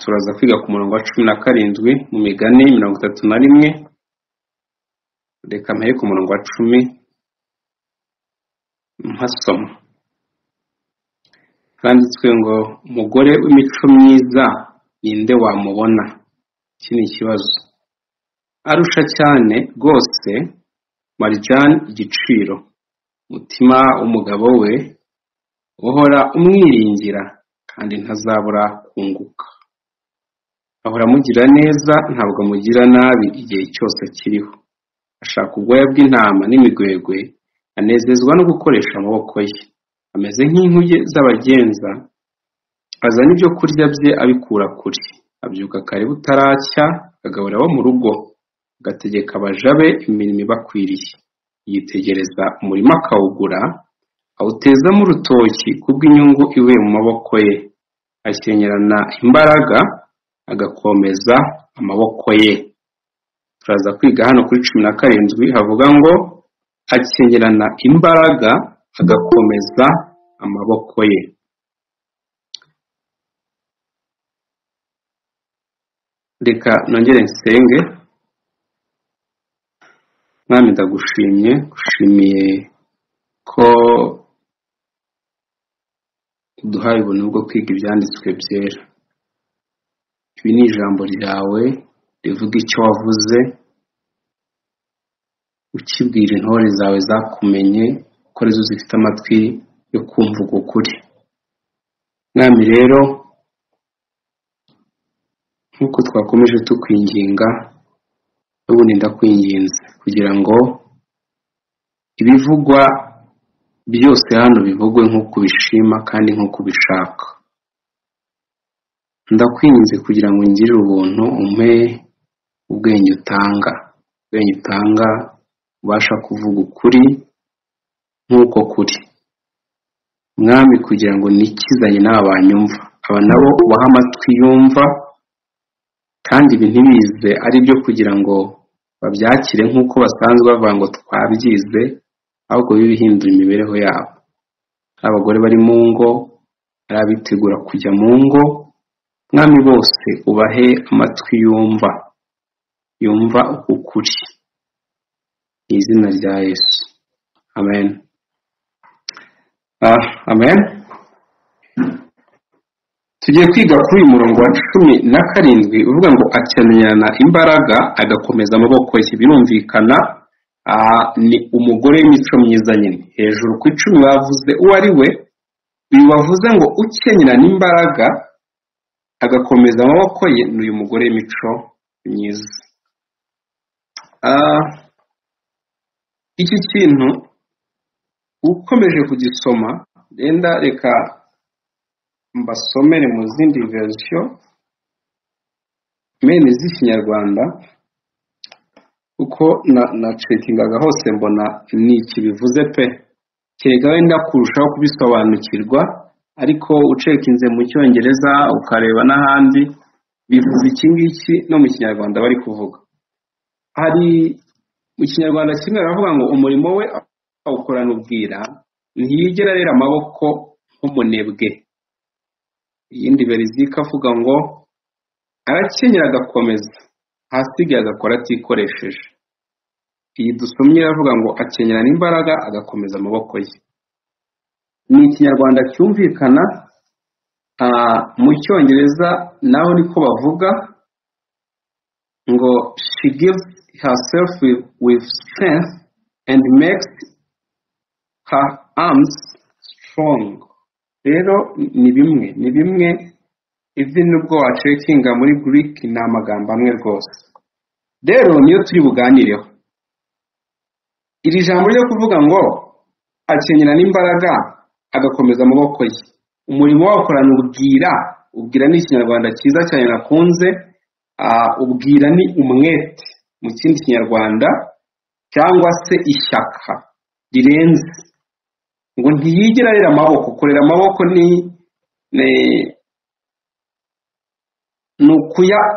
turaza kwiga ku murongo wa cumi na karindwi mu migani mirongo itatu na rimwe reka mpere ku murongo wa cumi mpasoma handitswe ngo umugore w'imico myiza ninde wamubona iki ni ikibazo arusha cyane rwose marijani igiciro umutima w'umugabo we uhora umwiringira kandi ntazabura kunguka ahora amugira neza ntabwo amugira nabi igihe cyose akiriho ashaka ubwoya bw'intama n'imigwegwe anezezwa no gukoresha amaboko ye ameze nk'inkuge z'abagenza azana ibyo kurya bye abikura kure abyuka kare butaracya akagaburira abo mu rugo agategeka abaja be imirimo ibakwiriye yitegereza umurima akawugura awutezamo urutoki kubw'inyungu iwe mu maboko ye ashyengerana imbaraga agakomeza amaboko ye turaza kwiga hano kuri cumi na karindwi havuga ngo akengerana imbaraga agakomeza amaboko ye reka nongere nsenge mwami ndagushimye gushimiye ko uduhaye ubuntu bwo kwiga ibyanditswe byera ibi ni ijambo ryawe rivuga icyo wavuze ukibwira intore zawe zakumenye ko arizo zifite amatwi yo kumva uko ukuri mwami rero nk'uko twakomeje tukwinginga n'ubundi ndakwinginze kugira ngo ibivugwa byose hano bivugwe nk'uko ubishima kandi nk'uko ubishaka ndakwinze kugira ngo ngirire ubuntu umpe ubwenge utanga ubwenge utanga ubasha kuvuga ukuri nk'uko kuri mwami kugira ngo nikizanye n'aba banyumva aba nabo ubaha amatwi yumva kandi ibi ntibize ari byo kugira ngo babyakire nk'uko basanzwe bavuga ngo twabyize ahubwo bibe bihindura imibereho yabo ari abagore bari mu ngo ari abitegura kujya mu ngo mwami bose ubahe amatwi yumva yumva ukuri ni izina rya yesu amen amen tugiye kwiga kuri uyu murongo wa cumi na karindwi uvuga ngo akenerana imbaraga agakomeza amaboko ye birumvikana ni umugore w'imico myiza nyine hejuru ku icumi bavuze uwo ari we uyu bavuze ngo ukenyerana imbaraga agakomeza amaboko ye ni uyu mugore w'imico myiza iki kintu ukomeje kugisoma renda reka mbasomere mu zindi verisiyo meni z'ikinyarwanda kuko nacekingaga hose mbona ni iki bivuze pe kereka wenda kurushaho kubisobanukirwa ariko ucekinze mu cyongereza ukareba n'ahandi bivuze iki ngiki no mu kinyarwanda bari kuvuga hari mu kinyarwanda kimwe baravuga ngo umurimo we awukorana ubwira ntiyigera arera amaboko nk'umunebwe iyindi berizika avuga ngo arakenyera agakomeza ahasigaye agakora atikoresheje iyi dusomye iravuga ngo akenyerana imbaraga agakomeza amaboko ye ni ikinyarwanda cyumvikana mu cyongereza naho niko bavuga ngo she gives herself with strength and makes her arms strong rero ni bimwe ni bimwe even nubwo wacekinga muri Greek ni amagambo amwe rwose rero niyo turi buganireho iri jambo ryo kuvuga ngo akenyera n'imbaraga agakomeza amaboko ye umurimo wakorana ubwira ubwira ni ikinyarwanda cyiza cyane nakunze ubwira ni umwete mu kindi kinyarwanda cyangwa se ishyaka rirenze ngo ntiyigere arera amaboko kurera amaboko ni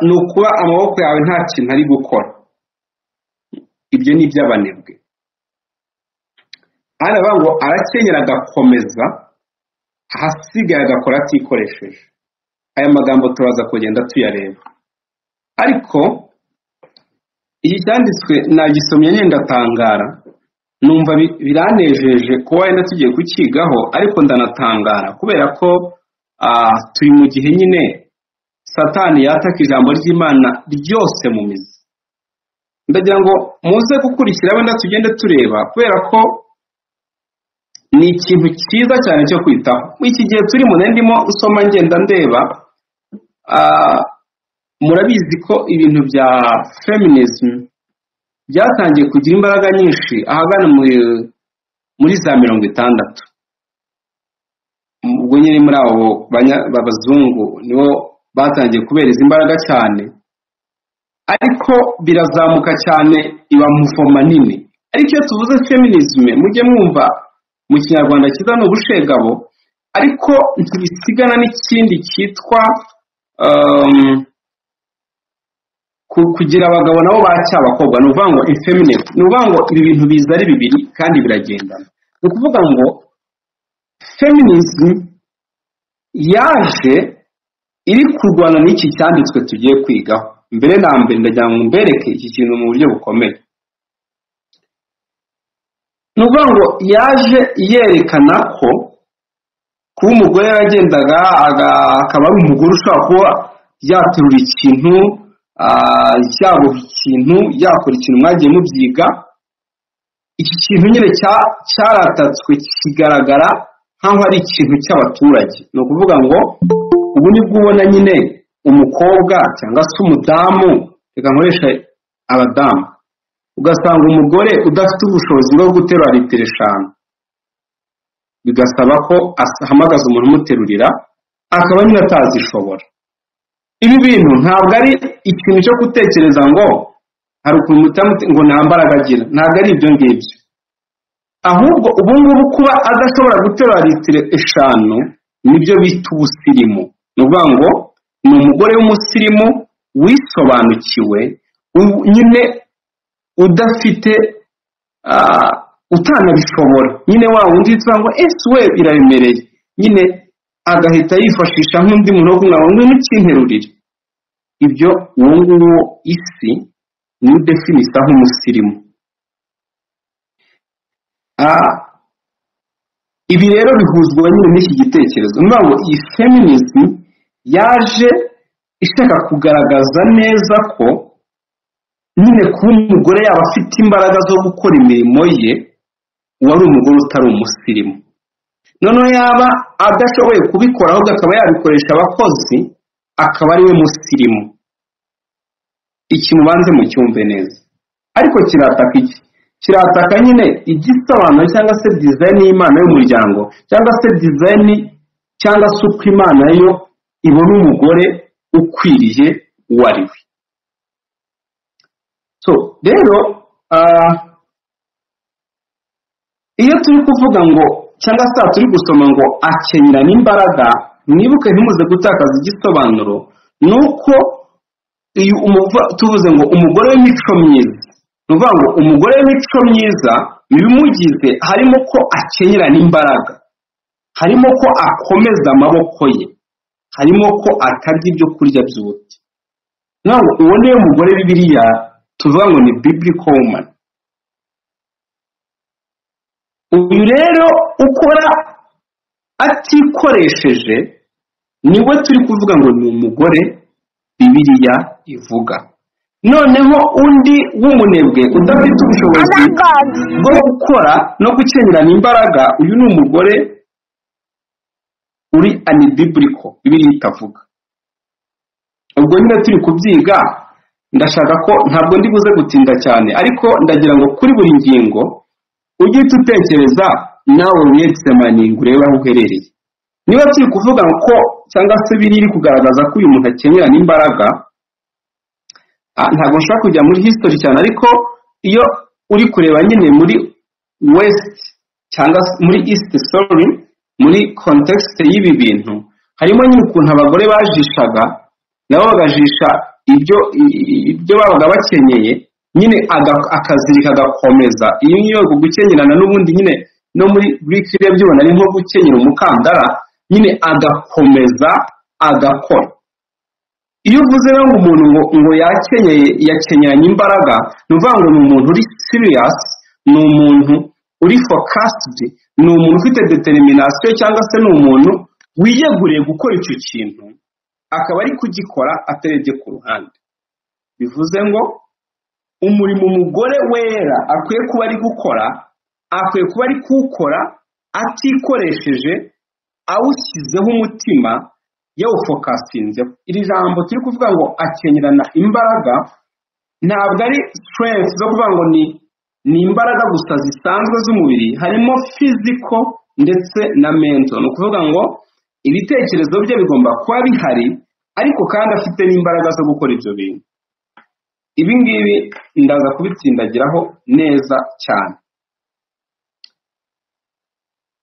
ni ukuba amaboko yawe nta kintu ari gukora ibyo ni iby'abanebwe hano ngo arakenyera agakomeza ahasigaye agakora atikoresheje aya magambo turaza kugenda tuyareba ariko iki cyanditswe nagisomye nyendatangara numva bi- biranejeje kuba wenda tugiye kukigaho ariko ndanatangara kubera ko ah, turi mu gihe nyine satani yataka ijambo ry'imana ryose mu mizi ndagira ngo muze gukurikira wenda tugende tureba kubera ko ni ikintu cyiza cyane cyo kwitaho muri iki gihe turimo nari ndimo usoma ngenda ndeba ah, murabizi ko ibintu bya feminism byatangiye kugira imbaraga nyinshi ahagana mu- muri za mirongo itandatu ubwo nyine muri abo banya- b'abazungu nibo batangiye kubera izi imbaraga cyane ariko birazamuka cyane iba muvoma nini ariko iyo tuvuze feminism mujye mwumva mu kinyarwanda cyiza ni ubushegabo ariko ntibisigana n'ikindi cyitwa um, ku- kugira abagabo nabo baca abakobwa ni ukuvuga ngo infeminate ni ukuvuga ngo ibi bintu biza ari bibiri kandi biragendana ni ukuvuga ngo feminism yaje iri kurwana n'iki cyanditswe tugiye kwigaho mbere na mbere ndagira ngo mbereke iki kintu mu buryo bukomeye ni ukuvuga ngo yaje yerekana ko kuba umugore yagendaga aga- akaba ari umugore ushobora kuba yaterura ikintu ah, yaboha ikintu yakora ikintu mwagiye mubyiga iki kintu nyine cya- cyaratatswe kigaragara nk'aho ari ikintu cy'abaturage ni ukuvuga ngo ubu ni bwo ubona nyine umukobwa cyangwa se umudamu reka nkoresha abadamu ugasanga umugore udafite ubushobozi bwo guterura litiro eshanu bigasaba ko ahamagaza umuntu umuterurira akaba nyine atazishobora ibi bintu ntabwo ari ikintu cyo gutekereza ngo hari ukuntu mutamuti ngo nta mbaraga agira ntabwo ari ibyo ngibyo ahubwo ubu ngubu kuba adashobora guterura litiro eshanu nibyo bita ubusirimu ni ukuvuga ngo ni umugore w'umusirimu wisobanukiwe u- nyine udafite ah, utanabishobora nyine wa wundi yitwa ngo ese we biraremereye nyine agahita yifashisha nk'undi muntu wo kumwaba ngo ntukinterurire ibyo uwo nguwo isi niwe udefinisa nk'umusirimu Ah, ibi rero bihuzwa nyine n'iki gitekerezo ni ukuvuga ngo iyi feminism yaje ishaka kugaragaza neza ko nyine kuba umugore yaba afite imbaraga zo gukora imirimo ye uwo ari umugore utari umusirimu noneho yaba adashoboye kubikora ahubwo akaba yabikoresha abakozi akaba ari we musirimu iki mubanze mucyumve neza ariko kirataka iki kirataka nyine igisobanuro cyangwa se dizayini y'imana y'umuryango cyangwa se dizayini cyangwa se uko imana yo ibona umugore ukwiriye uwo ari we so rero ah, iyo turi kuvuga ngo cyangwa se aha turi gusoma ngo akenyera n'imbaraga mwibuke ntimuze gutakaza igisobanuro ni uko iyo umuva- tuvuze ngo umugore w'imico myiza ni ukuvuga ngo umugore w'imico myiza mu bimugize harimo ko akenyera n'imbaraga harimo ko akomeza amaboko ye harimo ko atarya ibyo kurya by'ubuti ntabwo uwo niwe mugore bibiliya tuvuga ngo ni biblical woman uyu rero ukora atikoresheje niwe turi kuvuga ngo ni umugore bibiliya ivuga noneho undi w'umunebwe udafite ubushobozi bwo gukora no gukenyerana imbaraga uyu ni umugore uri anibibiriko bibiliya itavuga ubwo nyine turi kubyiga ndashaka ko ntabwo ndi buze gutinda cyane ariko ndagira ngo kuri buri ngingo ugihita utekereza nawe wiyetsemaninga urebe aho uherereye niba turi kuvuga ko cyangwa se biri iri kugaragaza ko uyu muntu akenyera n'imbaraga ah, ntabwo nshobora kujya muri history cyane ariko iyo uri kureba nyine muri west cyangwa se muri east sorry muri context y'ibi bintu harimo nyine ukuntu abagore bajishaga nabo bagajisha ibyo i- i- ibyo babaga bakenyeye nyine aga- akazirika agakomeza iyo niyo gukenyerana n'ubundi nyine no muri greek byubona ari nko gukenyera umukandara nyine agakomeza agakora iyo uvuze rero ngo umuntu ngo ngo yakenyeye yakenyanye imbaraga ni ukuvuga ngo ni umuntu uri serious ni umuntu uri focused ni umuntu ufite determination cyangwa se ni umuntu wiyeguriye gukora icyo kintu akaba ari kugikora atarebye ku ruhande bivuze ngo umurimo umugore wera akwiye kuba ari gukora akwiye kuba ari kuwukora atikoresheje awushyizeho umutima yawufokasinzeho iri jambo turi kuvuga ngo akenyerana imbaraga ntabwo ari strength zo kuvuga ngo ni ni imbaraga gusa zisanzwe z'umubiri harimo physical ndetse na mental ni ukuvuga ngo ibitekerezo bye bigomba kuba bihari ariko kandi afite n'imbaraga zo gukora ibyo bintu ibi ngibi ndaza kubitsindagiraho neza cyane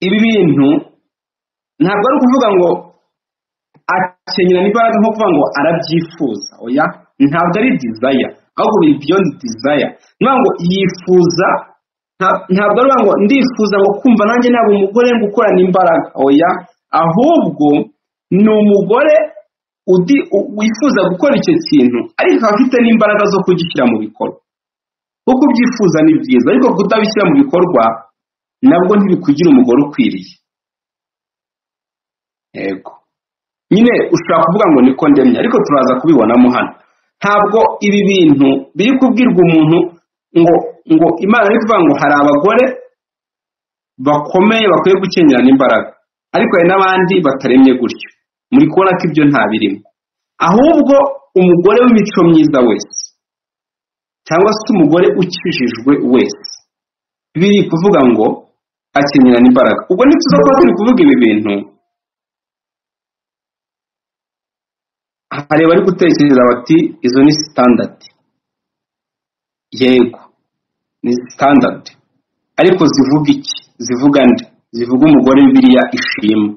ibi bintu ntabwo ari ukuvuga ngo akenyerana imbaraga nko kuvuga ngo arabyifuza oya ntabwo ari dizaya ahubwo biri beyond desire ni ngo yifuza ntabwo ari ngo ndifuza ngo kumva nanjye ntabwo umugore gukorana imbaraga oya ahubwo ni umugore wifuza gukora icyo kintu ariko akaba afite n'imbaraga zo kugishyira mu bikorwa kuko ubyifuza ni byiza ariko kutabishyira mu bikorwa nabwo ntibikugira umugore ukwiriye yego nyine ushobora kuvuga ngo niko ndemye ariko turaza kubibonamo hano ntabwo ibi bintu biri kubwirwa umuntu ngo ngo imana ari kuvuga ngo hari abagore bakomeye bakwiye gukenyerana imbaraga ariko hari n'abandi bataremye gutyo muri kubona ko ibyo ntabirimo ahubwo umugore w'imico myiza wese cyangwa se umugore ukijijwe wese biri kuvuga ngo akenyerana imbaraga ubwo ntituza kuba turi kuvuga ibi bintu hari bari gutekereza bati izo ni sitandadi yego ni sitandadi ariko zivuga iki zivuga nde zivuga umugore biriya ishima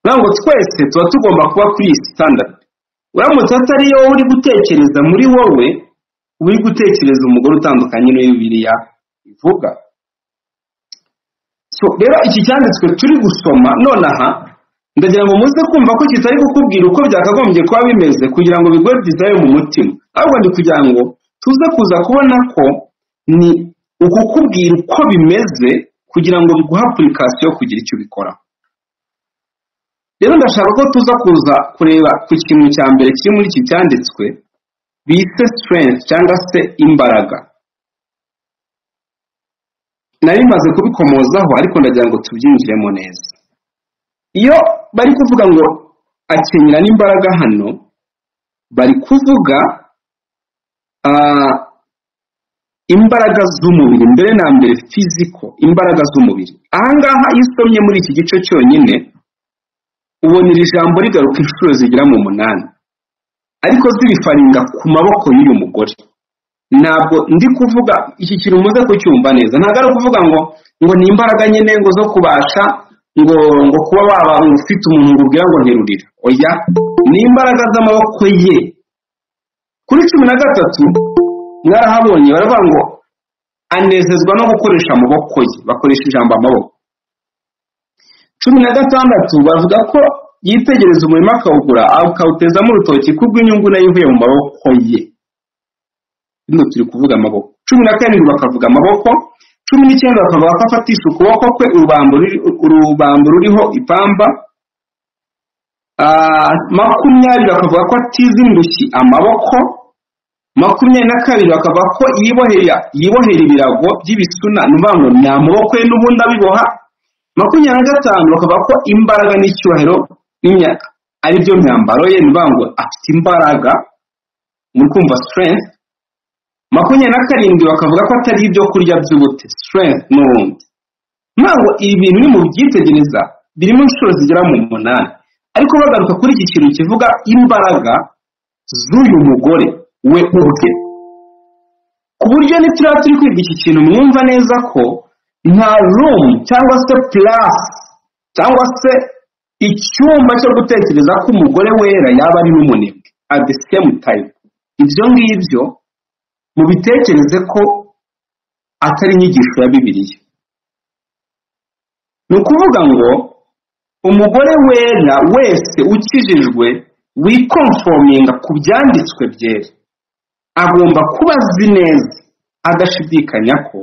ntabwo twese tuba tugomba kuba kuri iyi sitandadi uramutse atari yo uri gutekereza muri wowe uri gutekereza umugore utandukanye n'iyo biriya ivuga rero iki cyanditswe turi gusoma nonaha ndagira ngo muze kumva ko kitari kukubwira uko byakagombye kuba bimeze kugira ngo bigwe dizaye mu mutima ahubwo ni kugira ngo tuze kuza kubona ko ni ukukubwira uko bimeze kugira ngo biguhe apurikasiyo yo kugira icyo ubikora rero ndashaka ko tuza kuza kureba ku kintu cya mbere kiri muri iki cyanditswe bise strength cyangwa se imbaraga nari bimaze kubikomozaho ariko ndagira ngo tubyinjiremo neza iyo bari kuvuga ngo akenyera n'imbaraga hano bari kuvuga imbaraga z'umubiri mbere na mbere fiziko imbaraga z'umubiri ahangaha iyo usomye muri iki gice cyonyine ubona iri jambo rigaruka inshuro zigera mu munani ariko zirifaringa ku maboko y'uyu mugore ntabwo ndi kuvuga iki kintu muze kucyumva neza ntabwo ari ukuvuga ngo ngo ni imbaraga nyine ngo zo kubasha ngo ngo kuba waba ufite umuntu ngo ubwira ngo nterurira oya ni imbaraga z'amaboko ye kuri cumi na gatatu mwarahabonye baravuga ngo anezezwa no gukoresha amaboko ye bakoresha ijambo amaboko cumi na gatandatu bavuga ko yitegereza umurimo akawugura akawutezamo urutoki kubw'inyungu nayo ivuye mu maboko ye hino turi kuvuga amaboko cumi na karindwi bakavuga amaboko cumi n'icyenda bakavuga ko afatisha ukuboko kwe urubambo ruriho ipamba makumyabiri bakavuga ko atiza indushyi amaboko makumyabiri na kabiri bakavuga ko yibohera ibirago by'ibisuna ni ukuvuga ngo ni amaboko ye n'ubundi abiboha makumyabiri na gatanu bakavuga ko imbaraga n'icyubahiro ari byo myambaro ye ni ukuvuga ngo afite imbaraga muri kumva strength makumyabiri na karindwi bakavuga ko atari ibyo kurya by'ubute strength n'ubundi ntabwo ibi bintu ni mu byitegereza birimo inshuro zigera mu munani ariko bagaruka kuri iki kintu kivuga imbaraga z'uyu mugore we ubwe ku buryo turiya turi kwiga iki kintu mwumva neza ko nta room cyangwa se plus cyangwa se icyumba cyo gutekereza ko umugore wera yaba ari n'umunebwe at the same time ibyo ngibyo mubitekereze ko atari inyigisho ya bibiliya ni ukuvuga ngo umugore wera wese ukijijwe wikomfominga ku byanditswe byera agomba kuba azi neza adashidikanya ko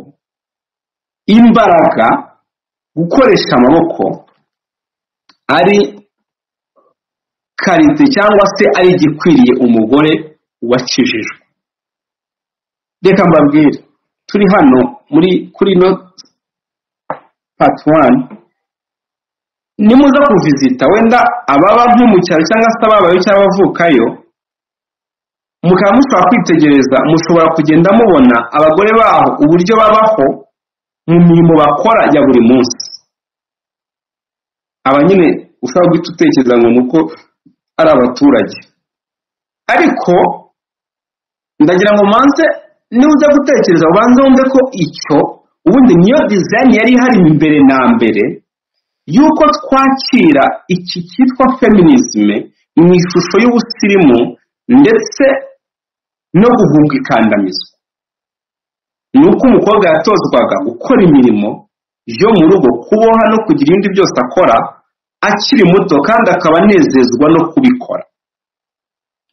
imbaraga gukoresha amaboko ari karite cyangwa se ari igikwiriye umugore wakijijwe reka mbabwire turi hano muri kuri no pati wani nimuza kuvizita wenda ababa nko mu cyaro cyangwa se ababayo cyangwa abavukayo mukaba mushobora kwitegereza mushobora kugenda mubona abagore baho uburyo babaho mu mirimo bakora ya buri munsi aba nyine ushobora guhita utekereza ngo ni uko ari abaturage ariko ndagira ngo umanze niba ujya gutekereza ubanze wumve ko icyo ubundi niyo dizayini yari ihari mbere na mbere y'uko twakira iki cyitwa feminisme mu ishusho y'ubusirimu ndetse no guhunga ikandamizwa ni uko umukobwa yatozwaga gukora imirimo yo mu rugo kuboha no kugira ibindi byose akora akiri muto kandi akaba anezezwa no kubikora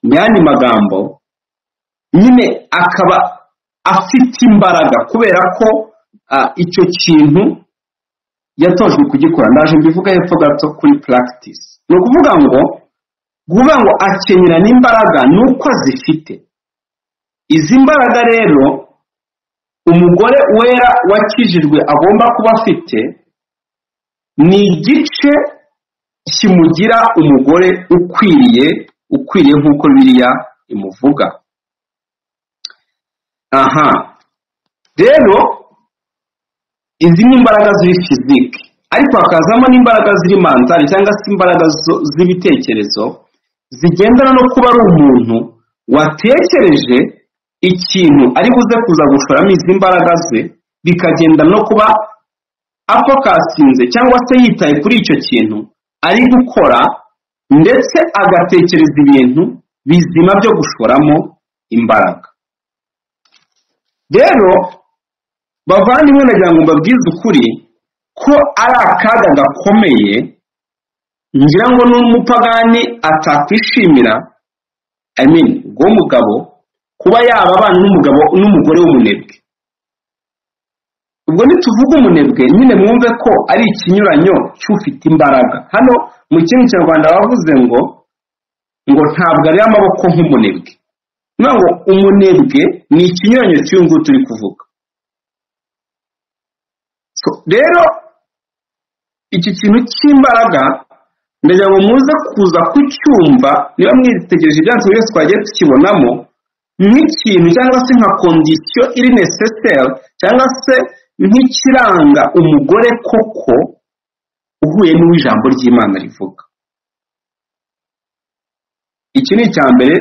mu yandi magambo nyine akaba afite imbaraga kubera ko icyo kintu yatojwe kugikora ndaje mbivuga hepfo gato kuri practice ni ukuvuga ngo kuvuga ngo akenyera n'imbaraga nuko zifite izi mbaraga rero umugore wera wakijijwe agomba kuba afite ni igice kimugira umugore ukwiriye ukwiriye nk'uko biriya imuvuga aha rero izi ni imbaraga ziri fizike ariko hakazamo n'imbaraga ziri manzari cyangwa se imbaraga z'ibitekerezo zigendana no kuba ari umuntu watekereje ikintu ari buze kuza gushoramo izi mbaraga ze bikagenda no kuba afokasinze cyangwa se yitaye kuri icyo kintu ari gukora ndetse agatekereza ibintu bizima byo gushoramo imbaraga rero bavandimwe nagira ngo mbabwize ukuri ko ari akaga gakomeye ngira ngo n'umupagani atakwishimira i mean ubwo mugabo kuba yaba abana n'umugabo n'umugore w'umunebwe ubwo nituvuga umunebwe nyine mwumve ko ari ikinyuranyo cy'ufite imbaraga hano mu kindi kinyarwanda bavuze ngo ngo ntabwo ari amaboko nk'umunebwe ni ngo umunebwe ni ikinyuranyo cy'uyu nguyu turi kuvuga rero iki kintu cy'imbaraga ndagira ngo muze kuza kucyumva niba mwitegereje ibyanditswe byose twagiye tukibonamo nk'ikintu cyangwa se nka kondisiyo iri neseseri cyangwa se nk'ikiranga umugore koko uhuye n'uwo ijambo ry'imana rivuga iki ni icya mbere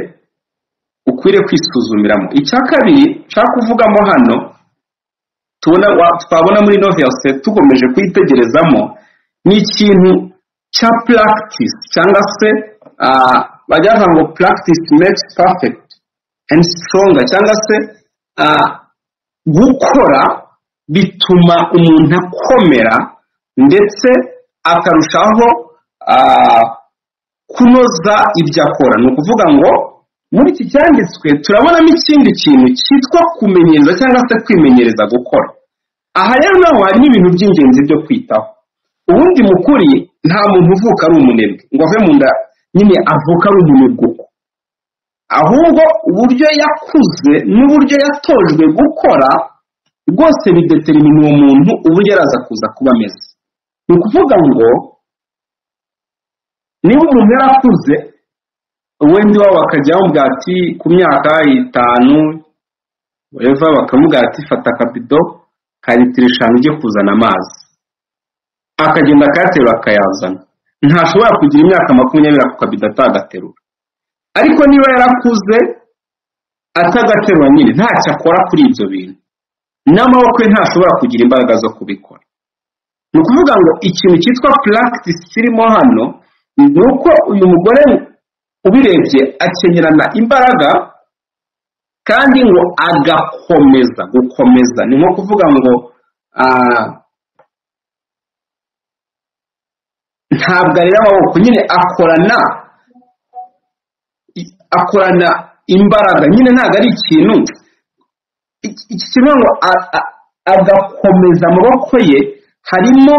ukwiriye kwisuzumiramo icya kabiri nshaka kuvugamo hano twabona muri noviyase tukomeje kuyitegerezamo ni ikintu cya practice cyangwa se bajyaga ngo practice makes perfect and stronger cyangwa se gukora bituma umuntu akomera ndetse akarushaho kunoza ibyo akora ni ukuvuga ngo muri iki cyanditswe turabonamo ikindi kintu cyitwa kumenyereza cyangwa se kwimenyereza gukora aha rero naho hari n'ibintu by'ingenzi byo kwitaho ubundi mukuri nta muntu uvuka ari umunebwe ngo ave mu nda nyine avuka ari umunebwe uko ahubwo uburyo yakuze n'uburyo yatojwe gukora rwose bidetermina uwo muntu uburyo araza kuza kuba ameze ni ukuvuga ngo niba umuntu yarakuze wenda iwabo bakajya bamubwira ati ku myaka itanu weva bakamubwira ati fata akabido ka litiro eshanu ujye kuzana amazi akagenda akayaterura akayazana ntashobora kugira imyaka makumyabiri ako kabido atagaterura ariko niba yarakuze atagaterura nyine ntacyo akora kuri ibyo bintu n'amaboko ye ntashobora kugira imbaraga zo kubikora ni ukuvuga ngo ikintu cyitwa puragitisi kirimo hano ni uko uyu mugore ubirebye akenyerana imbaraga kandi ngo agakomeza gukomeza ni nko kuvuga ngo ntabwo areba amaboko nyine akorana i- akorana imbaraga nyine ntabwo ari ikintu iki iki kivuga ngo a- a- agakomeza amaboko ye harimo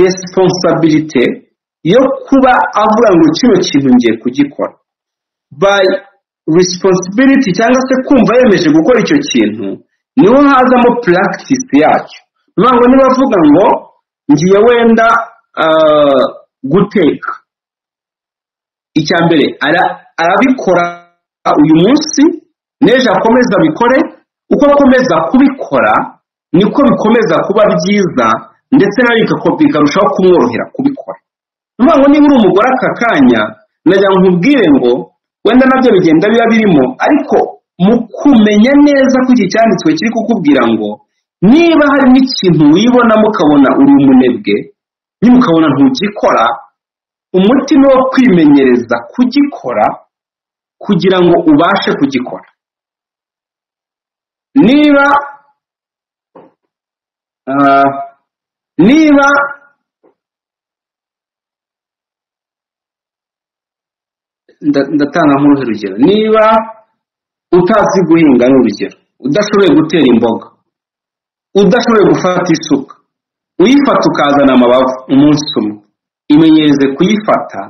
resiponsabirite yo kuba avuga ngo kino kintu ngiye kugikora by responsibility cyangwa se kumva yemeje gukora icyo kintu niho hazamo practice yacyo ni ukuvuga ngo nibavuga ngo ngiye wenda ah, guteka icya mbere ara- arabikora uyu munsi n'ejo akomeza abikore uko akomeza kubikora niko bikomeza kuba byiza ndetse nawe bigako- bikarushaho kumworohera kubikora ni ukuvuga ngo niba uri umugore aka kanya nagira ngo nkubwire ngo wenda nabyo bigenda biba birimo ariko mu kumenya neza ko iki cyanditswe kiri kukubwira ngo niba hari n'ikintu wibonamo ukabona uri umunebwe niba ukabona ntugikora umutima wo kwimenyereza kugikora kugira ngo ubashe kugikora niba ah, niba nda- ndatanga nk'urugero niba utazi guhinga ni urugero udashoboye gutera imboga udashoboye gufata isuka uyifata ukazana amabavu umunsi umwe imenyereze kuyifata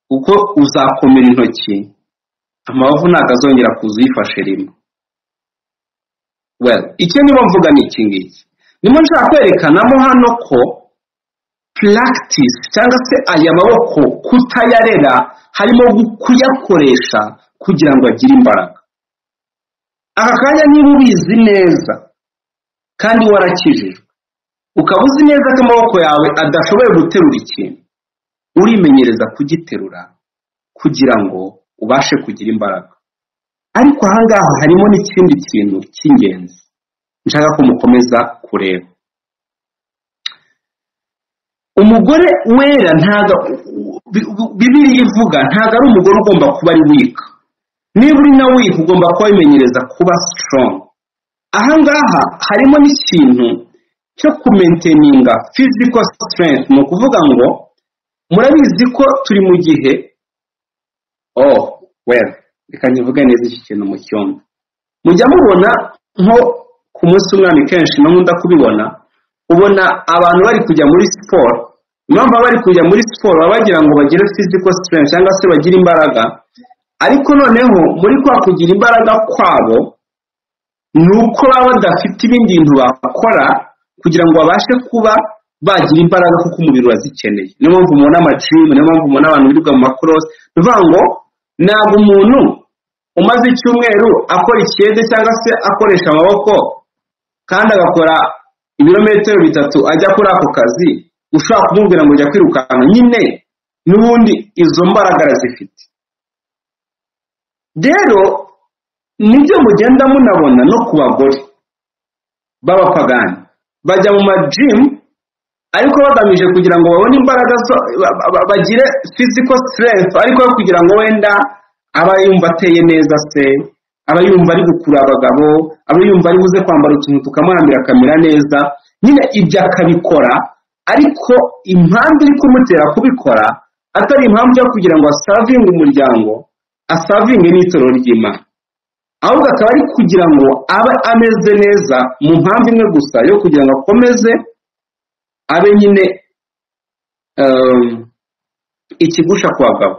kuko uzakomera intoki amabavu ntabwo azongera kuza uyifashe rimwe well icyo niba mvuga ni iki ngiki ndimo nshaka kwerekanamo hano ko practice cyangwa se aya maboko kutayarera harimo gu- kuyakoresha kugira ngo agire imbaraga aka kanya niba ubizi neza kandi warakijijwe ukaba uzi neza ko amaboko yawe adashoboye guterura ikintu urimenyereza kugiterura kugira ngo ubashe kugira imbaraga ariko ahangaha harimo n'ikindi kintu cy'ingenzi nshaka ko mukomeza kureba umugore wera ntago bibiriya ivuga ntago ari umugore ugomba kuba ari wika niba uri na wika ugomba kuba wimenyereza kuba strong ahangaha harimo n'ikintu cyo kumenteninga physical strength ni ukuvuga ngo murabizi ko turi mu gihe oh well reka nkivuge neza iki kintu mu cyumba mujya mubona nko ku munsi w'umwami kenshi no nkunda kubibona ubona abantu bari kujya muri siporo impamvu baba bari kujya muri siporo baba bagira ngo bagire physical strength cyangwa se bagire imbaraga ariko noneho muri kwa kugira imbaraga kwabo ni uko baba badafite ibindi bintu bakora kugira ngo babashe kuba bagira imbaraga kuko umubiri urazikeneye niyo mpamvu mubona amajimu niyo mpamvu mubona abantu birirwa mu makorosi ni ukuvuga ngo ntabwo umuntu umaze icyumweru akora ikiyede cyangwa se akoresha amaboko kandi agakora ibirometero bitatu ajya kuri ako kazi ushobora kumubwira ngo jya kwirukanka nyine n'ubundi izo mbaraga arazifite rero nibyo mugenda munabona no ku bagore b'abapagani bajya mu majimu ariko bagamije kugira ngo babone imbaraga zo ba- ba- ba- bagire physical strength ariko yo kugira ngo wenda aba yumva ateye neza se aba yumva ari gukurura abagabo aba yumva ari buze kwambara utuntu tukamuhambira akamera neza nyine ibyo akabikora ariko impamvu iri kumutera kubikora atari impamvu yo kugira ngo asavinge umuryango asavinge n'itorero ry'imana ahubwo akaba ari kugira ngo abe ameze neza mu mpamvu imwe gusa yo kugira ngo akomeze abe nyine um, ikigusha ku bagabo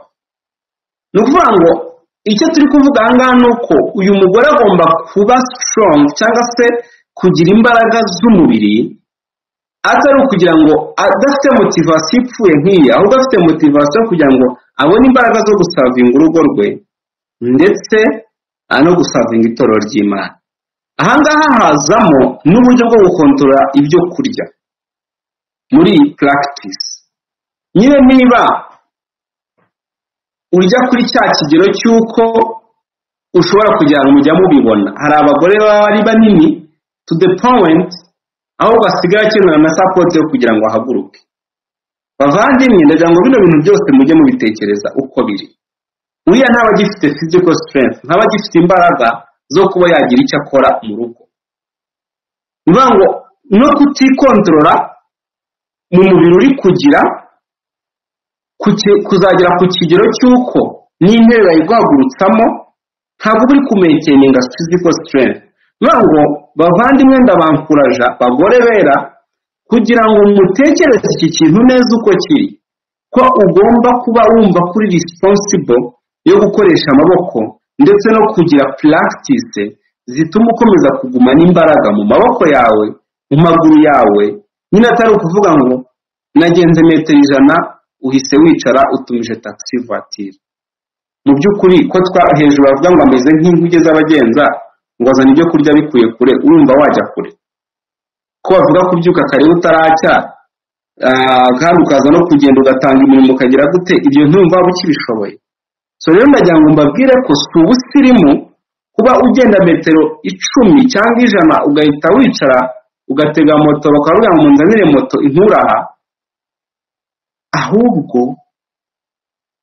ni ukuvuga ngo icyo turi kuvuga aha ngaha ni uko uyu mugore agomba kuba strong cyangwa se kugira imbaraga z'umubiri atari ukugira ngo adafite motivasiyo ipfuye nk'iyi ahubwo afite motivasiyo kugira ngo abone imbaraga zo gusavinga urugo rwe ndetse ah, no gusavinga itorero ry'imana aha ngaha hazamo n'uburyo bwo gukontorora ibyo kurya muri iyi practice nyine niba urya kuri cya kigero cy'uko ushobora kugira ngo mujya mubibona hari abagore baba ari banini to the point aho basigara akenera na sapoti yo kugira ngo ahaguruke bavandimwe ndagira ngo bino bintu byose mujye mubitekereza uko biri uriya ntaba agifite physical strength ntaba agifite imbaraga zo kuba yagira icyo akora mu rugo ni ukuvuga ngo no kutikontorora mu mubiri uri kugira kuki- kuzagera ku kigero cy'uko n'interuro yiguhagurutsamo ntabwo uba uri kumekeninga physical strength bivuga ngo bavandimwe ndabankuraja bagore bera kugira ngo mutekereze iki kintu neza uko kiri ko ugomba kuba wumva kuri responsible yo gukoresha amaboko ndetse no kugira practice zituma ukomeza kugumana imbaraga mu maboko yawe mu maguru yawe nyine atari ukuvuga ngo nagenze metero ijana uhise wicara utumije taxi voiture mu by'ukuri ko twa hejuru bavuga ngo ameze nk'inkuge z'abagenza ngo azana ibyo kurya bikuye kure urumva wajya kure ko bavuga kubyuka kare utaracya ah, kandi ukaza no kugenda ugatanga imirimo ukagira gute ibyo ntumva waba ukibishoboye so rero ndagira ngo mbabwire ko si ubusirimu kuba ugenda metero icumi cyangwa ijana ugahita wicara ugatega moto bakavuga ngo munzanire moto inkuraha ahubwo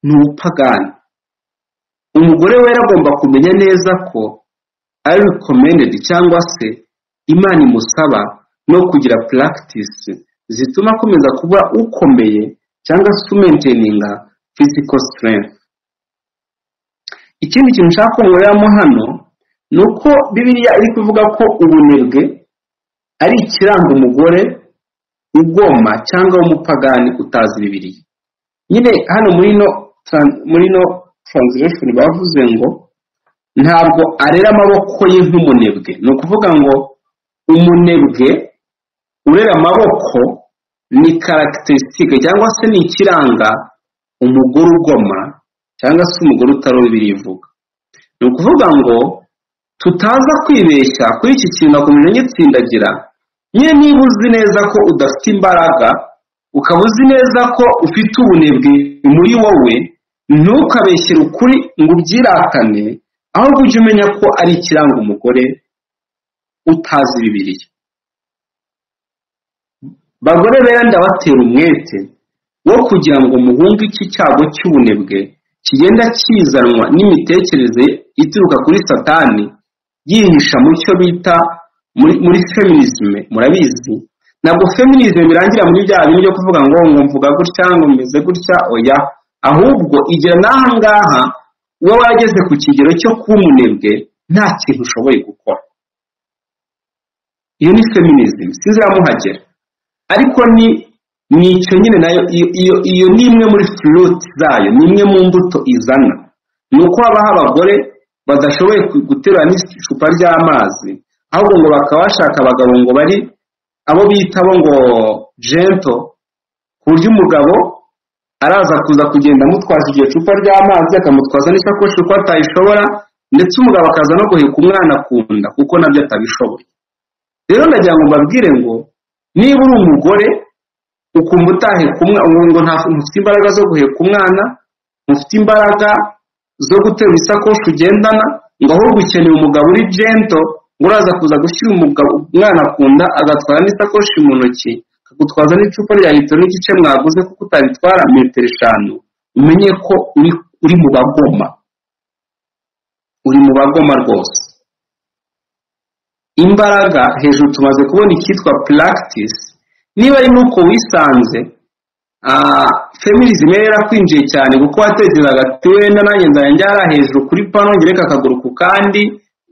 ni ubupagani umugore wera agomba kumenya neza ko ari recommended cyangwa se imana imusaba no kugira practice zituma akomeza kuba ukomeye cyangwa se umenteninga physical strength ikindi kintu nshaka ko nkoreramo hano ni uko bibiliya iri kuvuga ko ubunebwe ari ikiranga umugore ugoma cyangwa w'umupagani utazi bibiliya nyine hano muri no tran- muri no translation bavuze ngo ntabwo arera amaboko ye nk'umunebwe ni ukuvuga ngo umunebwe urera amaboko ni karagiterisitike cyangwa se ni ikiranga umugore ugoma cyangwa se umugore utaroba ibirivuga ni ukuvuga ngo tutaza kwibeshya kuri iki kintu nakomeje ngitsindagira nyine niba uzi neza ko udafite imbaraga ukaba uzi neza ko ufite ubunebwe muri wowe ntukabeshyere ukuri ngo ubyiratane ahubwo ujye umenya ko ari ikiranga umugore utazi bibiliya bagore bera ndabatera umwete wo kugira ngo muhunge iki cyago cy'ubunebwe kigenda kizanwa n'imitekerereze ituruka kuri satani yihisha mu cyo bita muri, muri feminism murabizi ntabwo feminism birangira muri bya bintu byo kuvuga ngo ngo mvuga gutya ngo meze gutya oya ahubwo igera n'aha ngaha uba warageze ku kigero cyo kuba umunebwe nta kintu ushoboye gukora iyo ni feminism sinziramuhagera ariko ni ni icyo nyine nayo iyo, iyo, iyo ni imwe muri fruit zayo ni imwe mu mbuto izana ni uko habaho abagore badashoboye ku- guterura n'icupa ry'amazi ahubwo ngo bakaba bashaka abagabo ngo bari abo bita bo ngo jento ku buryo umugabo araza kuza kugenda amutwaza iryo cupa ry'amazi akamutwaza n'isakoshi kuko atayishobora ndetse umugabo akaza no guheka umwana ku nda kuko nabyo atabishoboye rero ndagira ngo mbabwire ngo niba uri umugore ukumva utaheka umwana ngo nta- ntufite imbaraga zo guheka umwana ntufite imbaraga zo guterura isakoshi ugendana ngo ahubwo ukeneye umugabo uri jento ngo uraza kuza gushyira umugabo umwana ku nda agatwara n'isakoshi mu ntoki akagutwaza n'icupa rya litiro n'igice mwaguze kuko utabitwara metero eshanu umenye ko uri, uri mu bagoma uri mu bagoma rwose imbaraga hejuru tumaze kubona icyitwa practice niba ari nuko wisanze ah, feminism yari yarakwinjiye cyane kuko watekerezaga ati wenda nanjye nzajya njyara hejuru kuri pano ngereka akaguru ku kandi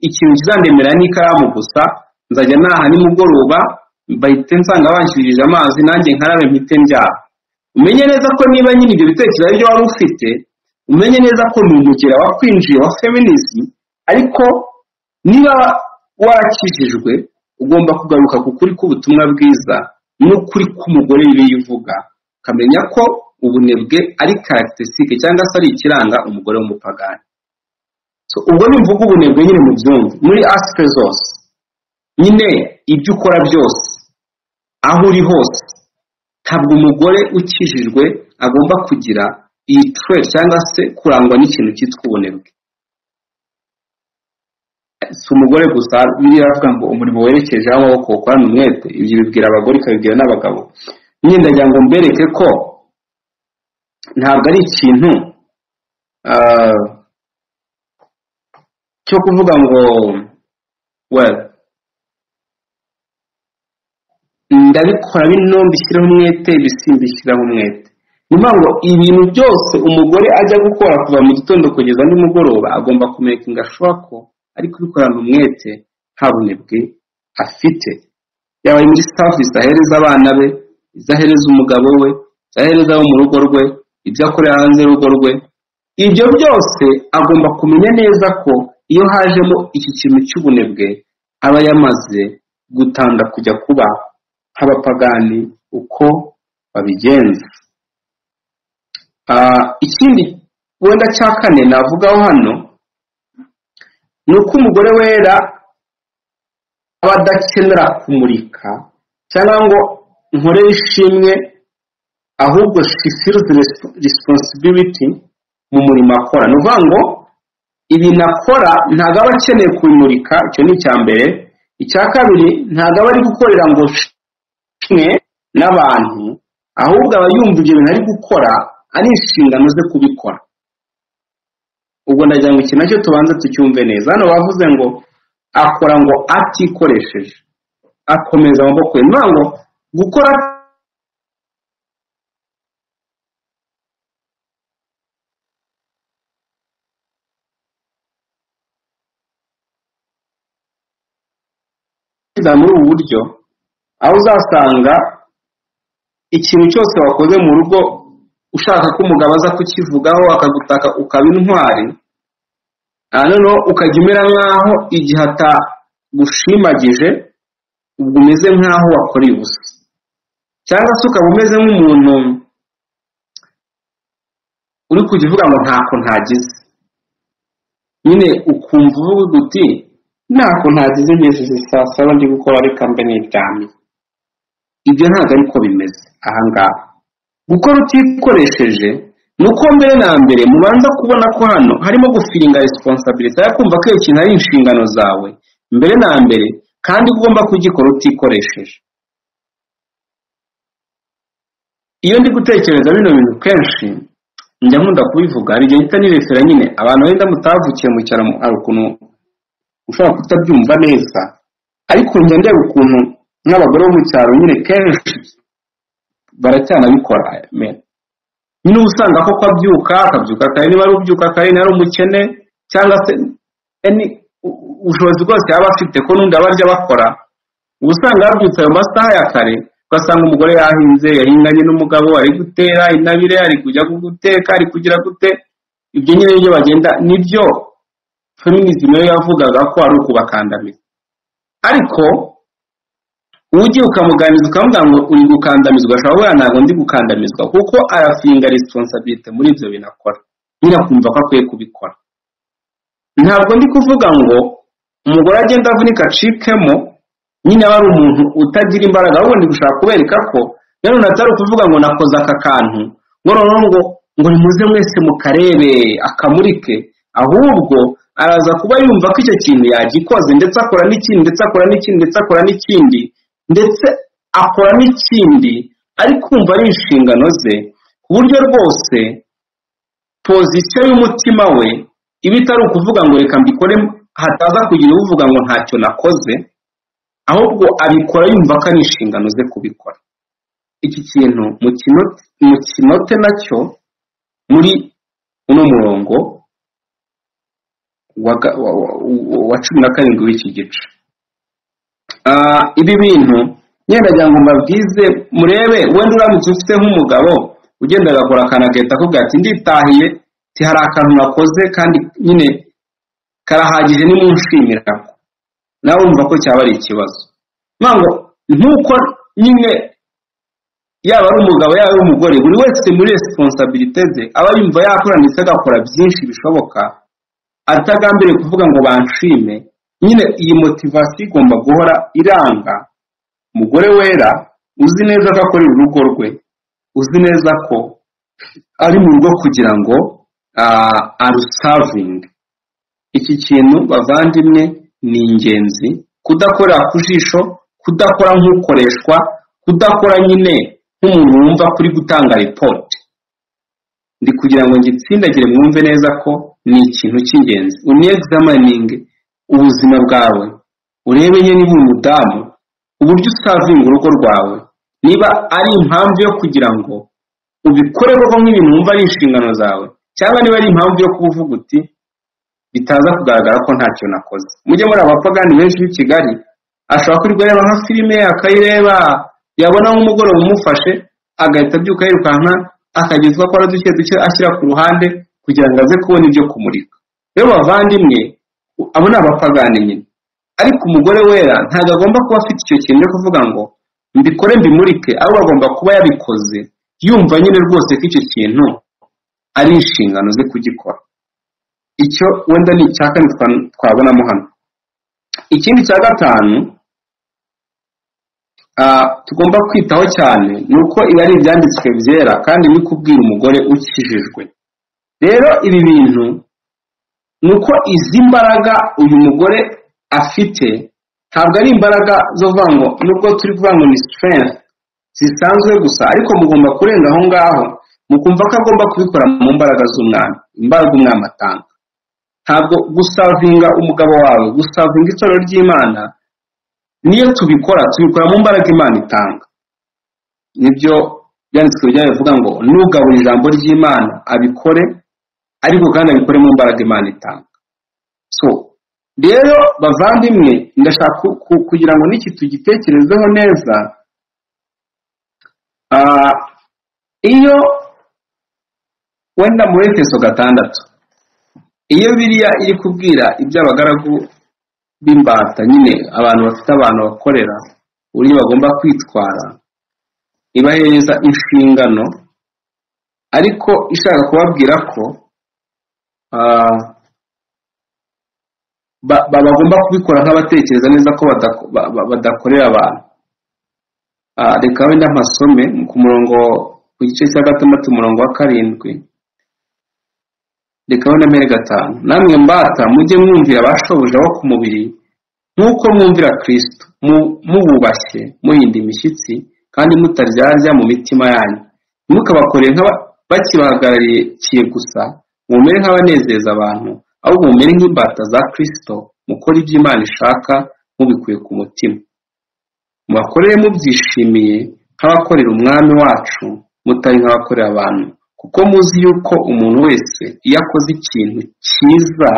ikintu kizandemera n'ikaramu gusa nzajya naha nimugoroba bahite nsanga banshirije amazi nanjye nkarabe mpite ndyara umenye neza ko niba nyine ibyo bitekerezo ari byo wari ufite umenye neza ko ni umugera wakwinjiye wa feminism ariko niba warakijijwe ugomba kugaruka ku kuri k'ubutumwa bwiza n'ukuri k'umugore bibiliya ivuga ukamenya ko ubunebwe ari karagiterisitike cyangwa se ari ikiranga umugore w'umupagani so, ubwo ni mvuga ubunebwe nyine mu byumvi muri aspe zose nyine ibyo ukora byose aho uri hose ntabwo umugore ukijijwe agomba kugira iyi twe cyangwa se kurangwa n'ikintu cyitwa ubunebwe si umugore gusa biriya bavuga ngo umurimo werekeje aho amaboko ukorana umwete ibyo bibwira abagore ikabibwira n'abagabo nyine ndagira ngo mbereke ko ntabwo ari ikintu ah, cyo kuvuga ngo well ndabikora bino mbishyiraho umwete ibisimbishyiraho umwete ni ukuvuga ngo ibintu byose umugore ajya gukora kuva mu gitondo kugeza nimugoroba agomba kumekinga ashobora ko ari kubikorana umwete nta bunebwe afite yaba muri sitafu ahereza abana be izo ahereza umugabo we izo ahereza abo mu rugo rwe ibyo akorera hanze y'urugo rwe ibyo byose agomba kumenya neza ko iyo hajemo iki kintu cy'ubunebwe aba yamaze gutanda kujya kuba nk'abapagani uko babigenza ikindi wenda cya kane navugaho hano ni uko umugore wera aba adakenera kumurika cyangwa ngo nkore ishimwe ahubwo she feels responsibility mu murimo akora ni ukuvuga ngo ibintu akora ntabwo aba akeneye kubimurika icyo ni icya mbere icya kabiri ntabwo aba ari gukorera ngo shimwe n'abantu ahubwo aba yumva ibyo bintu ari gukora ari inshingano ze kubikora ubwo ndagira ngo iki nacyo tubanze tucyumve neza hano bavuze ngo akora ngo atikoresheje akomeza amaboko ye niyo ngo gukora muri ubu buryo aho uzasanga ikintu cyose wakoze mu rugo ushaka ko umugabo aza kukivugaho akagutaka ukaba intwari noneho ukajya umera nk'aho igihe atagushimagije ubwo umeze nk'aho wakoreye ubusa cyangwa se ukaba umeze nk'umuntu uri kujya uvuga ngo ntako ntagize nyine ukumva uvuga uti ntako ntagize ngejeje saa saba ndi gukora reka mbe n'iryamye ibyo ntabwo ariko bimeze ahangaha gukora utikoresheje ni uko mbere na mbere mubanza kubona ko hano harimo gufiringa resiponsabiriti yo kumva ko iyo kintu ari inshingano zawe mbere na mbere kandi ugomba kugikora utikoresheje iyo ndi gutekereza bino bintu kenshi njya nkunda kubivuga hari igihe gihita nirefera nyine abantu wenda mutavukiye mu cyaro hari ukuntu ushobora kutabyumva neza ariko njya ndeba ukuntu nk'abagore bo mu cyaro nyine kenshi baracyanabikora nyine uba usanga koko abyuka akabyuka kare niba ari ubyuka kare niba ari umukene cyangwa se ubushobozi bwose yaba afite ko n'undi abarya bakora uba usanga yabyutse ayo masaha ya kare ugasanga umugore yahinze yahinganye n'umugabo ari gutera intabire ari kujya guteka ari kugira gute ibyo nyine nibyo bagenda nibyo feminisme yo yavugaga ko ari ukubakandamiza ariko ugiye ukamuganiriza ukamubwira ngo uri gukandamizwa ashobora kuba ntabwo ndi gukandamizwa kuko arafinga resiponsabirite muri ibyo bintu akora nyine akumva ko akwiye kubikora ntabwo ndi kuvuga ngo umugore agenda avunika acikemo nyine aba ari umuntu utagira imbaraga ahubwo ndi gushaka kubereka ko nanone atari ukuvuga ngo nakoze aka kantu ngo noneho ngo ngo nimuze mwese mukarebe akamurike ahubwo araza kuba yumva ko icyo kintu yagikoze ndetse akora n'ikindi ndetse akora n'ikindi ndetse akora n'ikindi ndetse akora n'ikindi ari kumva ari inshingano ze ku buryo rwose pozisiyo y'umutima we iba itari ukuvuga ngo reka mbikore hataza kugira uvuga ngo ntacyo nakoze ahubwo abikora yumva ko ari inshingano ze kubikora iki kintu mu kinote nacyo muri uno murongo wa cumi na karindwi w'iki gice ibi bintu nyine ngo mbabwize murebe wenda uramutse ufite nk'umugabo ugenda agakora akantu agahita akubwira ati nditahiye hari akantu nakoze kandi nyine karahagije nimunshimira nawe wumva ko cyaba ari ikibazo nkuko nyine yaba ari umugabo yaba ari umugore buri wese muri resiponsabirite ze aba yumva yakora ndetse agakora byinshi bishoboka atagambiriye kuvuga ngo banshime nyine iyi motivasiyo igomba guhora iranga umugore wera uzi neza ko akorera urugo rwe uzi neza ko ari mu rugo kugira ngo arusavinge iki kintu bavandimwe ni ingenzi kudakorera ku jisho kudakora nk'ukoreshwa kudakora nyine nk'umuntu wumva kuri gutanga ripoti ndi kugira ngo ngitsindagire mwumve neza ko ni ikintu cy'ingenzi uniyegizamaninge ubuzima bwawe urebe niba uri umudamu uburyo usavinga urugo rwawe niba ari impamvu yo kugira ngo ubikore koko nk'ibintu wumva ari inshingano zawe cyangwa niba ari impamvu yo kuba uvuga uti bitaza kugaragara ko ntacyo nakoze mujye muri abapagani benshi b'i kigali ashobora kuyireba nka filime akayireba yabona nk'umugoroba umufashe agahita abyuka yirukanka akagezwa ko duke duke ashyira ku ruhande kugira ngo aze kubona ibyo kumurika rero bavandimwe abo ni abapagani nyine ariko umugore wera ntabwo agomba kuba afite icyo kintu cyo kuvuga ngo mbikore mbimurike ahubwo agomba kuba yabikoze yumva nyine rwose ko icyo kintu ari inshingano ze kugikora icyo wenda ni icya kane twabonamo hano ikindi cya gatanu tugomba kwitaho cyane ni uko ibi ari ibyanditswe byera kandi ni kubwira umugore ukijijwe rero ibi bintu ni uko izi mbaraga uyu mugore afite ntabwo ari imbaraga zo kuvuga ngo nubwo turi kuvuga ngo ni strength zisanzwe gusa ariko mugomba kurenga aho ngaho mukumva ko agomba kubikora mu mbaraga z'umwami imbaraga umwami atanga ntabwo gusavinga umugabo wawe gusavinga itorero ry'imana niyo tubikora tubikora mu mbaraga imana itanga nibyo byanditswe bijyanye bivuga ngo nugabura ijambo ry'imana abikore ariko kandi abikore mu mbaraga imana itanga so rero bavandimwe ndashaka kugira ngo n'iki tugitekerezeho neza iyo wenda mu bitekerezo gatandatu iyo biriya iri kubwira iby'abagaragu b'imbata nyine abantu bafite abantu bakorera uburyo bagomba kwitwara ibahereza inshingano ariko ishaka kubabwira ko bagomba kubikora nk'abatekereza neza ko badakorera abantu reka wenda mpasome ku murongo ku gice cya gatandatu umurongo wa karindwi reka wenda mbere gatanu namwe mbata mujye mwumvira abashoboje abo ku mubiri nk'uko mwumvira kirisito mububashye muhinda imishyitsi kandi mutaryarya mu mitima yanyu ntimukabakore bakibahagarariye gusa mumere nk'abanezeza abantu ahubwo mumere nk'imbata za kirisito mukora ibyo imana ishaka mubikuye ku mutima mubakorere mubyishimiye nk'abakorera umwami wacu mutari nk'abakorera abantu kuko muzi yuko umuntu wese iyo akoze ikintu cyiza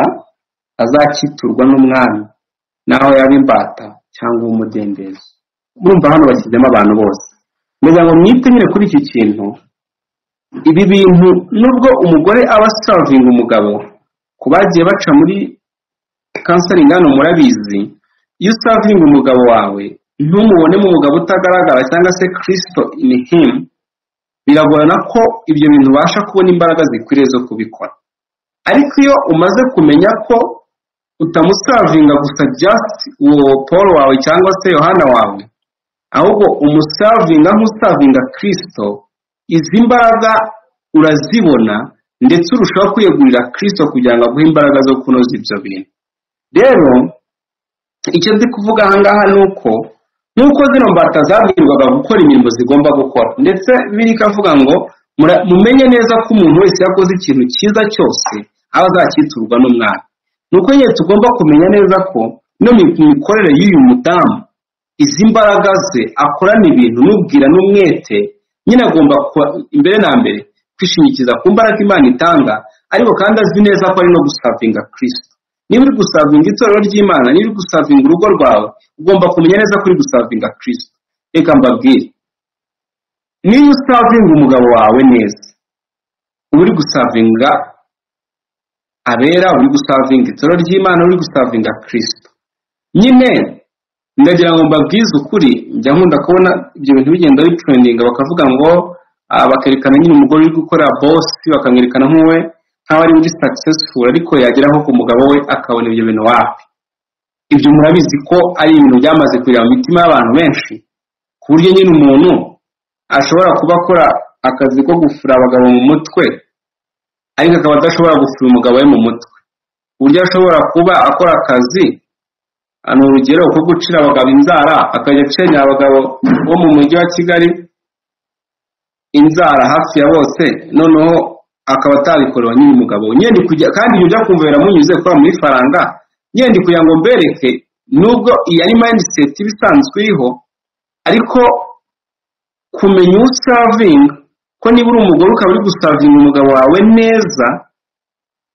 azakiturwa n'umwami naho yaba imbata cyangwa umudendezo murumva hano bashyizemo abantu bose ngo mwite nyine kuri iki kintu ibi bintu nubwo umugore aba asavinga umugabo ku bagiye baca muri kansaringi hano murabizi iyo usavinga umugabo wawe ntumubonemo umugabo utagaragara cyangwa se kirisito ini himu biragorana ko ibyo bintu ubasha kubona imbaraga zikwiriye zo kubikora ariko iyo umaze kumenya ko utamusavinga gusa jasiti uwo paul wawe cyangwa se yohana wawe ahubwo umusavinga nk'usavinga kirisito izi mbaraga urazibona ndetse urushaho kwiyegurira kirisito kugira ngo aguhe imbaraga zo kunoza ibyo bintu rero icyo ndi kuvuga ahangaha ni uko nk'uko zino mbata zabwirwaga gukora imirimo zigomba gukora ndetse birika avuga ngo mumenye neza ko umuntu wese yakoze ikintu cyiza cyose aba azakiturwa n'umwami ni uko nyine tugomba kumenya neza ko no mu mikorere y'uyu mudamu izi mbaraga ze akorana ibintu n'ubwira n'umwete nyine agomba imbere na mbere kwishimikiza ku mbaraga imana itanga ariko kandi azi neza ko ari no gusavinga kirisito niba uri gusavinga itorero ry'imana niba uri gusavinga urugo rwawe ugomba kumenya neza ko uri gusavinga kirisito reka mbabwire niba usavinga umugabo wawe neza uba uri gusavinga abera uri gusavinga itorero ry'imana uri gusavinga kirisito nyine ndagira ngo mbabwize ukuri njya nkunda kubona ibyo bintu bigenda bitrendinga bakavuga ngo bakerekana nyine umugore uri gukora bosi bakamwerekana nk'uwe nk'aho ari muri successful ariko yageraho ku mugabo we akabona ibyo bintu wapi ibyo murabizi ko ari ibintu byamaze kurira mu mitima y'abantu benshi ku buryo nyine umuntu ashobora kuba akora akazi ko gufura abagabo mu mutwe ariko akaba adashobora gufura umugabo we mu mutwe ku buryo ashobora kuba akora akazi ni urugero ko gucira abagabo inzara akajya acenya abagabo bo mu mujyi wa kigali inzara hafi ya bose noneho akaba atabikorewe nyine umugabo nyine kujya kandi ibyo byo kumva biramunyuze kuba muri faranga nyine kugira ngo mbereke nubwo iyi ari mayindiseti iba isanzwe iriho ariko kumenya usavinga ko ko niba uri umugore ukaba uri gusavinga umugabo wawe neza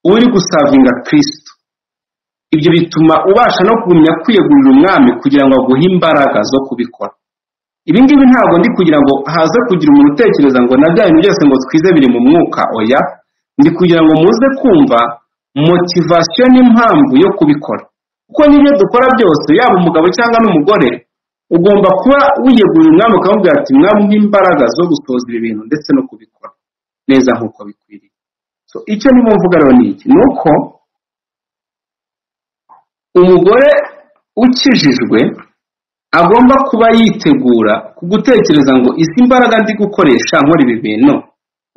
uba uri gusavinga kirisito ibyo bituma ubasha no kugumya kwiyegurira umwami kugira ngo aguhe imbaraga zo kubikora ibi ngibi ntabwo ndi kugira ngo haze kugira umuntu utekereza ngo na bya bintu byose ngo twize biri mu mwuka oya ndi kugira ngo muze kumva motivasiyo n'impamvu yo kubikora kuko n'ibyo dukora byose yaba umugabo cyangwa n'umugore ugomba kuba wiyegurira umwami ukamubwira ati mwamwe imbaraga zo gusohoza ibi bintu ndetse no kubikora neza nk'uko bikwiriye So, icyo ndimo mvuga rero ni iki ni uko umugore ukijijwe agomba kuba yitegura ku gutekereza ngo izi mbaraga ndi gukoresha nkora ibi bintu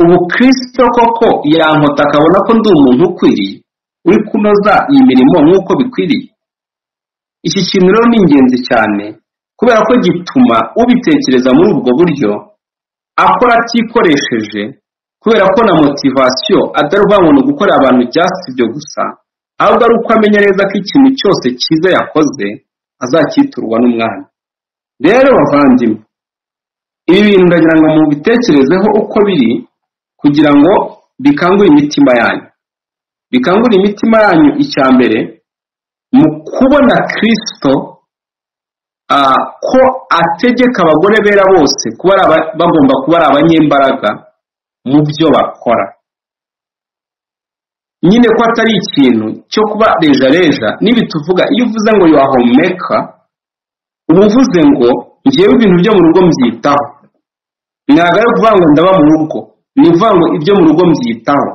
ubu kirisito koko yankota akabona ko ndi umuntu ukwiriye uri kunoza iyi mirimo nk'uko bikwiriye iki kintu rero ni ingenzi cyane kubera ko gituma ubitekereza muri ubwo buryo akora atikoresheje kubera ko na motivasiyo atari uvangombwa gukorera abantu ibyatsi byo gusa ahubwo ari uko amenya neza ko ikintu cyose cyiza yakoze azakiturwa n'umwami rero bavandimwe ibi bintu ndagira ngo mubitekerezeho uko biri kugira ngo bikangure imitima yanyu bikangure imitima yanyu icya mbere mu kubona kirisito ko ategeka abagore bera bose kuba bagomba kuba ari abanyembaraga mu byo bakora nyine ko atari ikintu cyo kuba rejareja niba tuvuga iyo uvuze ngo yuwahomeka uba uvuze ngo ngewe ibintu byo mu rugo mbyitaho ntabwo ari ukuvuga ngo ndaba mu rugo ni ukuvuga ngo ibyo mu rugo mbyitaho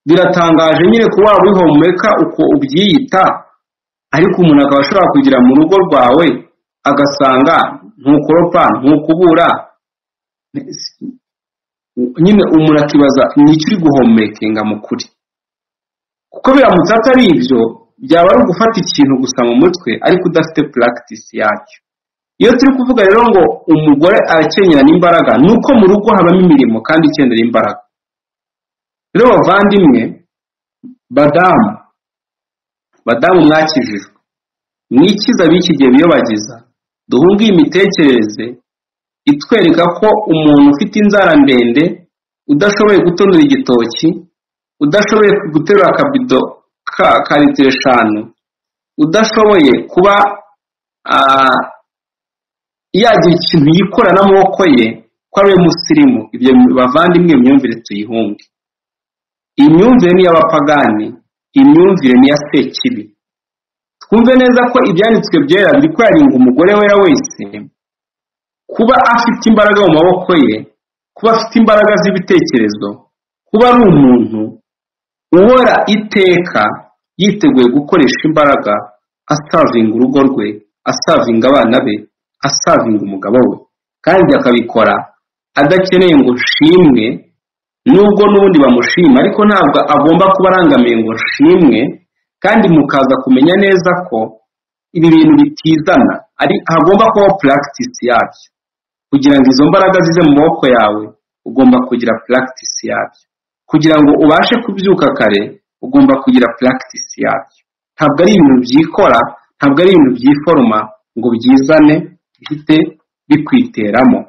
biratangaje nyine kuba waba wihomeka uko ubyiyita ariko umuntu akaba ashobora kugira mu rugo rwawe agasanga ntukoropa ntukubura nyine umuntu akibaza nicyo uri guhomekenga mu kuri kuko biramutse atari ibyo byaba ari ugufata ikintu gusa mu mutwe ariko udafite puragitisi yacyo iyo turi kuvuga rero ngo umugore arakenyerana imbaraga ni uko mu rugo habamo imirimo kandi ikenera imbaraga rero bavandimwe badamu badamu mwakijijwe mwikiza b'iki gihe biyobagiza duhunge iyi mitekerereze itwereka ko umuntu ufite inzara ndende udashoboye gutonora igitoki udashoboye guterura akabido ka litiro eshanu udashoboye kuba yagira ikintu yikora n'amaboko ye ko ari we musirimu ibyo bavandimwe imyumvire tuyihunge iyi myumvire ni iy'abapagani iyi myumvire ni iya sekibi twumve neza ko ibyanditswe byera biri kwaringa umugore wera wese kuba afite imbaraga mu maboko ye kuba afite imbaraga z'ibitekerezo kuba ari umuntu uhora iteka yiteguye gukoresha imbaraga asavinga urugo rwe asavinga abana be asavinga umugabo we kandi akabikora adakeneye ngo nshimwe nubwo n'ubundi bamushima ariko ntabwo agomba kuba arangamiye ngo nshimwe kandi mukaza kumenya neza ko ibi bintu bitizana ari hagomba kubaho puragitisi yabyo kugira ngo izo mbaraga zize mu maboko yawe ugomba kugira puragitisi yabyo kugira ngo ubashe kubyuka kare ugomba kugira puragitisi yabyo ntabwo ari ibintu byikora ntabwo ari ibintu byiforoma ngo byizane bihite bikwiteramo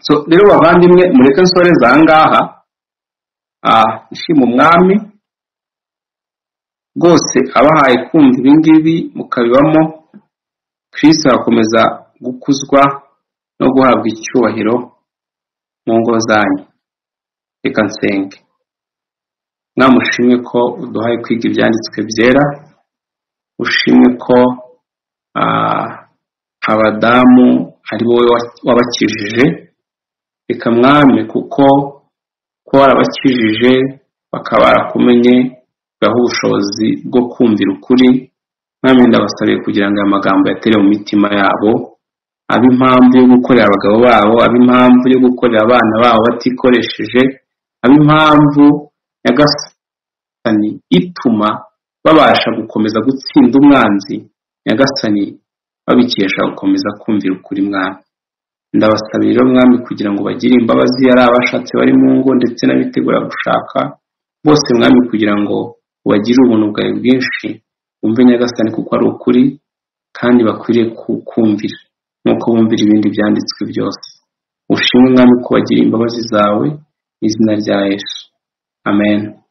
so rero bavandimwe mureke nsoreze aha ngaha ishima umwami rwose abahaye kumva ibingibi mukabibamo kirisito arakomeza gukuzwa no guhabwa icyubahiro mu ngo zanyu reka nsenge mwamushimwe ko uduhaye kwiga ibyanditswe byera ushimwe ko abadamu ari wowe wabakijije reka mwame kuko ko warabakijije bakaba barakumenye baha ubushobozi bwo kumvira ukuri mwami ndabasabiye kugira ngo aya magambo yatere mu mitima yabo abe impamvu yo gukorera abagabo babo abe impamvu yo gukorera abana babo batikoresheje abe impamvu nyagasani ituma babasha gukomeza gutsinda umwanzi nyagasani babikesha gukomeza kumvira ukuri mwami ndabasabiye rero mwami kugira ngo bagire imbabazi ari abashatse bari mu ngo ndetse n'abitegura gushaka bose mwami kugira ngo bagire ubuntu bwawe bwinshi bumve nyagasani kuko ari ukuri kandi bakwiriye kukumvira nk'uko bumvira ibindi byanditswe byose ushimwe mwami ko wagiriye imbabazi zawe mu izina rya yesu amen